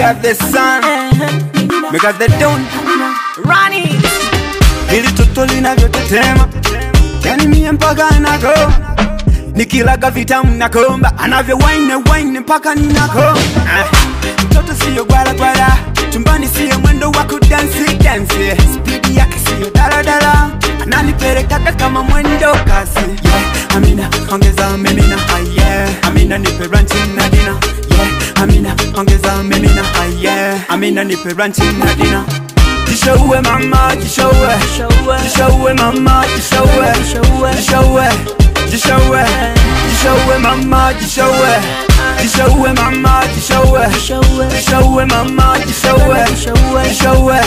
got the sun, we got the dawn. Ronnie. Hili toto linavyotetema, yani mie mpaka nako nikilaga vitamu nakomba, anavyo wine wine mpaka ninako. Ah, Mtoto siyo gwala gwala, chumbani siyo mwendo wa kudansi dansi, spidi yake siyo daladala, ananipelekaga kama mwendo kasi. Yeah, Amina ongeza mimina, ah, yeah. Amina nipe ranchi na dina, yeah. Amina ongeza mimina, ah, yeah. Amina nipe ranchi na dina. Jishowe mama, jishowe Jishowe mama, jishowe Jishowe Jishowe Jishowe mama, jishowe Jishowe mama, jishowe Jishowe mama, jishowe Jishowe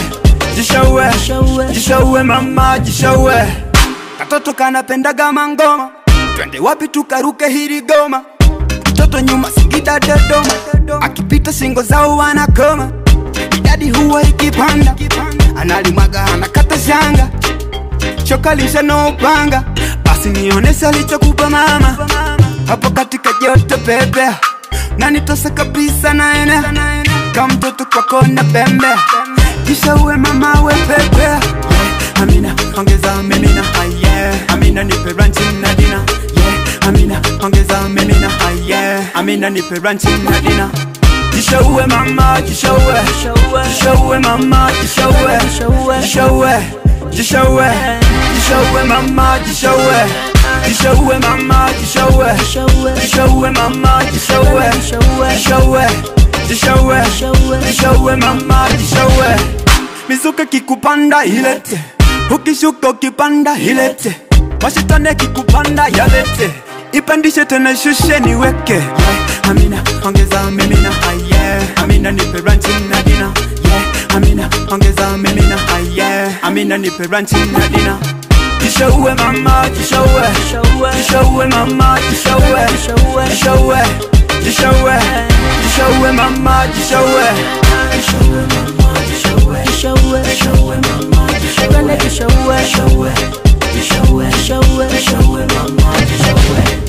Jishowe Jishowe mama, jishowe Katoto kanapendaga mangoma Twende wapi tukaruke hili goma Mtoto nyuma Singida Dodoma Akipita singo zao wanakoma idadi huwa ikipanda, analimwaga anakata shanga, choka lisha no upanga, basi nionese alichokupa mama hapo katika joto pepe, na nitose kabisa naene kama mtoto kwako na pembe, kisha uwe mama we pepe yeah. Amina ongeza mimina ah, yeah. Amina nipe ranchi na dina yeah. Amina ongeza mimina ah, yeah. Amina nipe ranchi na dina Jishowe mama, jishowe Jishowe mama, jishowe Jishowe Jishowe Jishowe mama, jishowe Jishowe mama, jishowe Jishowe mama, jishowe Jishowe Jishowe Jishowe mama, jishowe Mizuka kikupanda ilete Ukishuka ukipanda ilete Mashitane kikupanda yalete Ipandishe tena shushe niweke yeah. Amina ongeza mimina ah, yeah. Amina nipe ranchi na dina yeah. Amina ongeza mimina ah, yeah. Amina nipe ranchi na dina Jishowe mama jishowe Jishowe mama jishowe Jishowe Jishowe Jishowe mama jishowe Jishowe mama jishowe Jishowe mama jishowe Jishowe Jishowe Jishowe mama jishowe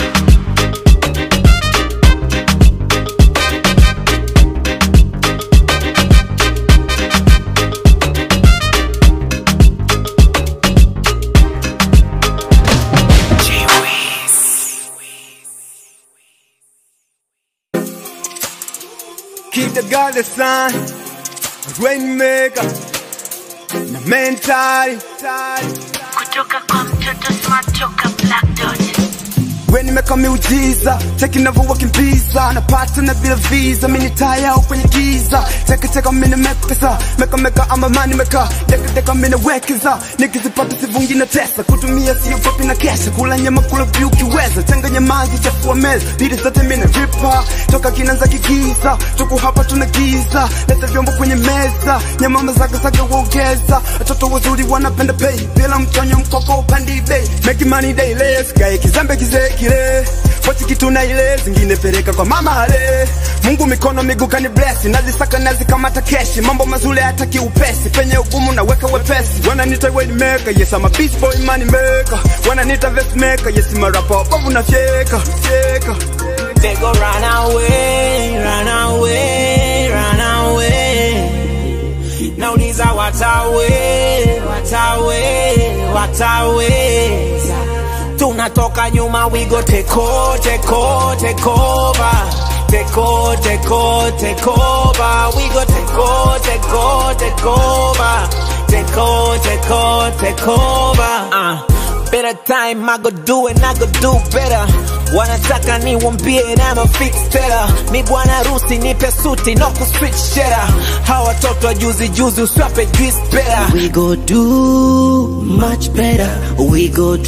Keep the God the sun, rainmaker, na mentali kutoka kwa mtoto smart toka black dot we nimeka miujiza cheki navyowakimbiza napata na bila visa mini taya au kwenye giza cheki cheka mini mekesa meka meka ama mani meka deka deka mini wekeza nikizipata sivungi na tesa kutumia sio fupi na kesha kula nyama kula vyu kiweza changanya maji chafua meza bidi zote mini ripa toka kinanza kigiza tuku hapa tuna giza leta vyombo kwenye meza nyama mazaga zaga uongeza watoto wazuri wanapenda pay bila mtonyo mkoko upandi bei making money daily sikae kizembe kizee kile pochi kitu na ile zingine peleka kwa mama ale Mungu mikono miguu kani bless nazisaka nazikamata keshi mambo mazuri hataki upesi penye ugumu naweka wepesi wananiita way maker yes I'm a beast boy money maker wananiita vest maker yes I'm a rapper bovu na fyeka fyeka They go run away, run away, run away. Nauliza watawe, watawe, watawe. Tunatoka nyuma, we go take over, take over, take over. Take over, take over, take over. We go take over, take over, take over. Take over, take over, take over. Uh. Better time, I go do it, I go do better. Wanataka niwambie na ma fix better. Mi bwana rusi nipe suti no ku switch cheddar. Hawa watoto wa juzi juzi uswape juice better. We go do much better. We go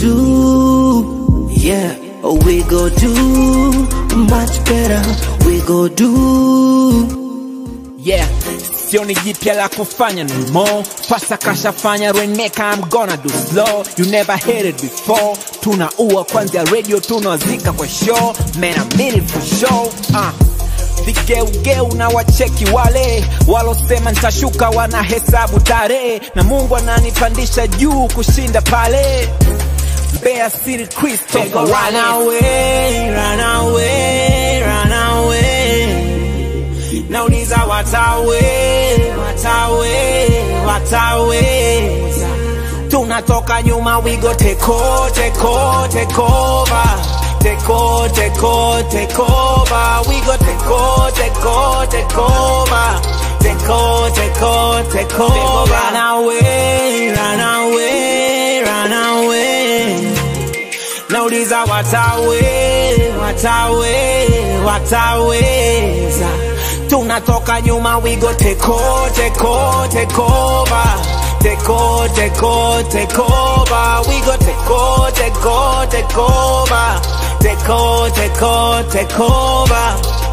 do, yeah. We go do much better. We go do. Yeah, sioni jipya la kufanya no more. Pasa kashafanya Reneka, I'm gonna do slow. You never heard it before. Tunaua kwanzia radio, tunawazika kwa show. Man, I mean it for sure. Uh. Vigeugeu na wacheki wale walosema nitashuka, wanahesabu tarehe, na Mungu ananipandisha juu kushinda pale. Mbeya City Crystal, run away, run away, run away. Nauliza wa watawe watawe wataweza tunatoka nyuma we go take o- take o- take over take o- take o- take over we go take o- take o- take over take o- take o- take over run away run away run away nauliza watawe watawe wataweza tunatoka nyuma we go take o- take o- take over take o- take o- take over we go take o- take o- take over take o- take o- take over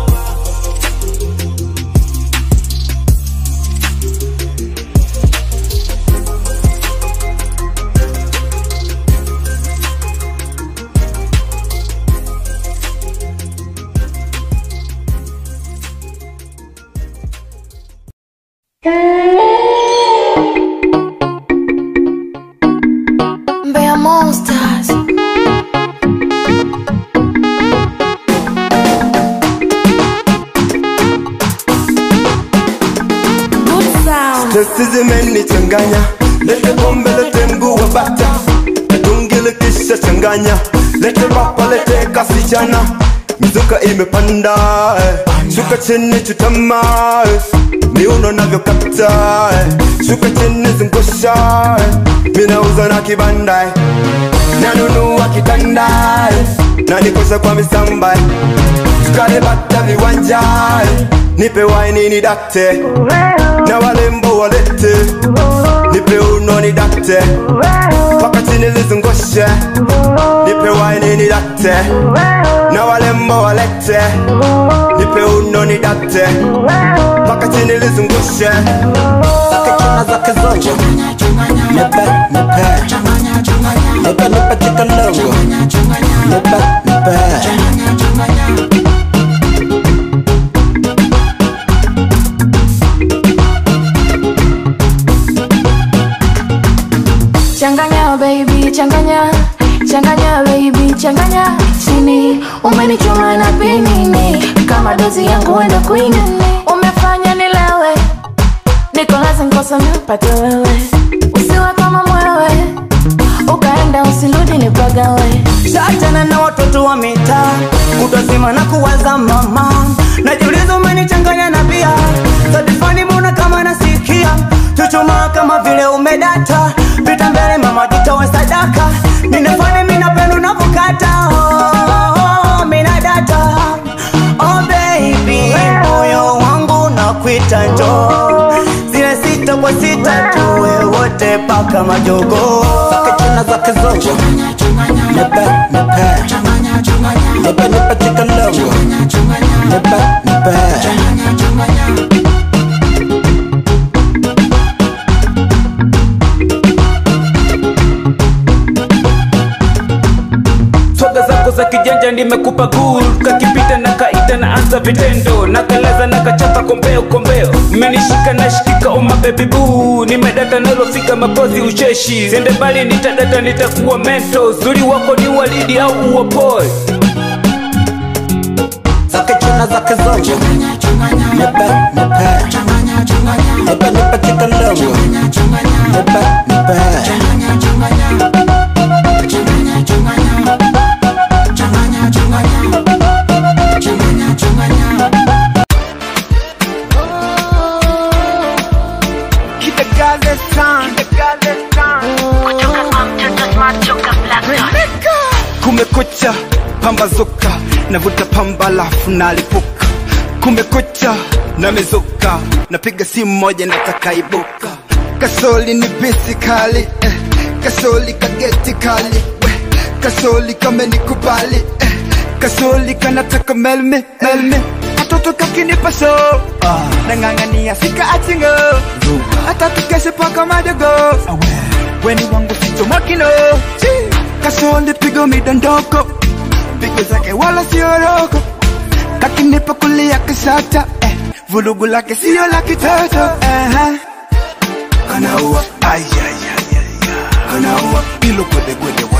Mbeya Monsters. Good sound. Testi zimenichanganya, lete pombe, lete mguu wa bata, tungile kisha changanya, lete papa, lete kasichana, mizuka imepanda, eh. shuka chini chutama, eh. miuno navyokata, eh. shuka chini zungusha, eh. minauza na kibanda, eh. nanunua kitanda, eh. na nikosha kwa misamba, eh. tukalebata viwanja, eh. nipe waini ni dakte na walembo walete nipe uno ni dakte paka chini lizungushe nipe waini ni dakte na walembo walete nipe uno ni dakte paka chini lizungushe zake chuna zake zongo nipe nipe nipe nipe kikalongo nipe nipe Changanya baby, changanya changanya baby, changanya chini. Umenichoma na pinini kama dozi yangu wenda kuinini. Umefanya nilewe, niko lazima kosa mpate wewe, usiwe kama mwewe, ukaenda usirudi nipagawe. Shachana na watoto wa mitaa kutazima na kuwaza mama najiuliza umenichanganya na bia sadifani mbona kama nasikia chuchuma kama vile umedata pita mbele mama jitowe sadaka ninafani minapendo navokata oh, oh, mina data oh baby moyo wangu nakwita njo zile sita kwa sita tuwe wote paka majogo zake chuna zake zongo nipe nipe nipe nipe kikalongo nipe nipe swaga zako za kijanja nimekupa gul kakipita na kaita na anza vitendo na kalaza na kachapa kombeo kombeo mmenishika na shikika uma baby boo nimedata nalofika mapozi ucheshi sende mbali nitadata nitakuwa mento zuri wako ni walidi au uwapoe zake chuna zake zongo nipe nipe nipe nipe kikalongo nipe nipe Keep the girl this time, keep the girl this time. kutoka kwa mtoto smart toka Black Dot. kumekucha pambazuka navuta pamba lafu nalipuka kumekucha namezuka napiga simu moja nataka ibuka kasoli ni bisi kali eh. kasoli kageti kali eh. kasoli kamenikubali eh. kasoli kanataka melme melme katoto kakinipa so ah. nang'ang'ania sika achingo hata tukeshe paka madogo weni wangu sichomakino kasoli pigo midondoko pigo zake wala sioroko kakinipa kulia kisata eh. vulugu lake sio la kitoto uh-huh. kanaua kanaua ilo gwedegwede